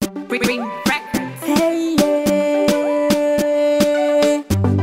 Green Records. Hey, yeah.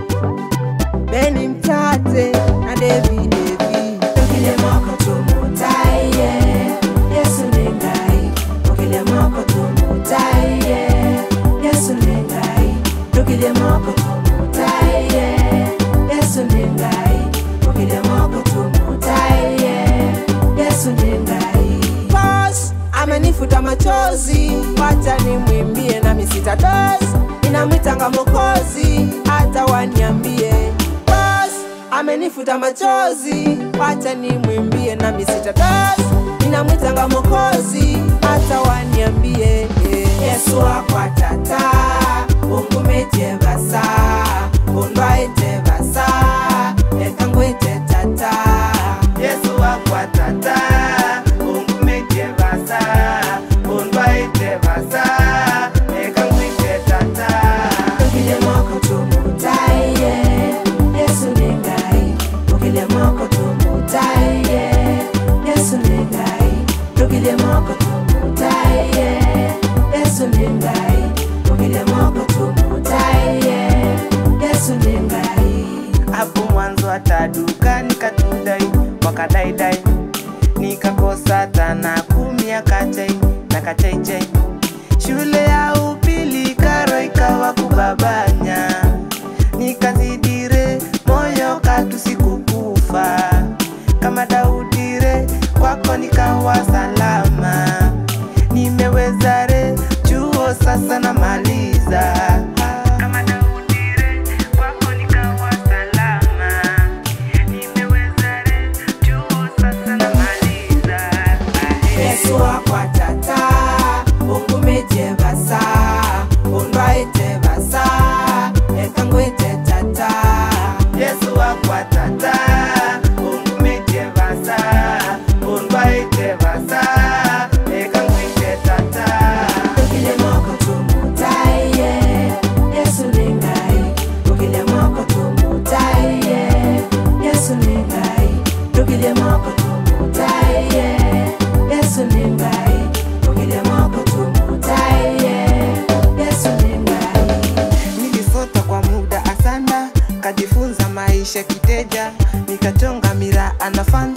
Benny Mtate na Devi Devi. Okile moko tumutaye, Yesu ni ngai. Okile moko tumutaye, Yesu ni ngai. Okile moko tumutaye, Yesu ni ngai. Okile moko tumutaye, Yesu ni ngai. Boss amenifuta machozi, wacha nimwimbie na misita dos inamwitanga Mokozi, hata waniambie. Boss amenifuta machozi, wacha nimwimbie na misita dos inamwitanga Mokozi, hata waniambie. Yesu akwatata, ungumete basa, undwaite basa, ekangwite tata. yesu wakwatata ungumete basa undwaite basa ekangwite tata Okile moko tumutaye, Yesu ni ngai. Okile moko tumutaye, Yesu ni ngai. Okile moko tumutaye, Yesu ni ngai. Okile moko tumutaye, Yesu ni ngai. hapo mwanzo hata duka nikatudai wakadaidai nikakosa tana kumi ya kachai na kachaichai shule ya upili karo ikawa kubabanya nikazidire moyo katusikukufa kama daudire kwako nikawa salama nimewezare chuo sasa namaliza kama daudire kwako nikawa salama nimewezare chuo sasa namaliza Yesu akwatata, ungumete basa, undwaite basa, ekangwite tata. yesu wakwatata ungumete basa undwaite basa ekangwite tata Okile moko tumutaye, Yesu ni ngai. Okile moko tumutaye, Yesu ni ngai. Okile moko tumutaye, Yesu ni ngai. Okile moko tumutaye, Yesu ni ngai. nilisota kwa muda asana kajifunza maisha kiteja nikachonga mira anafan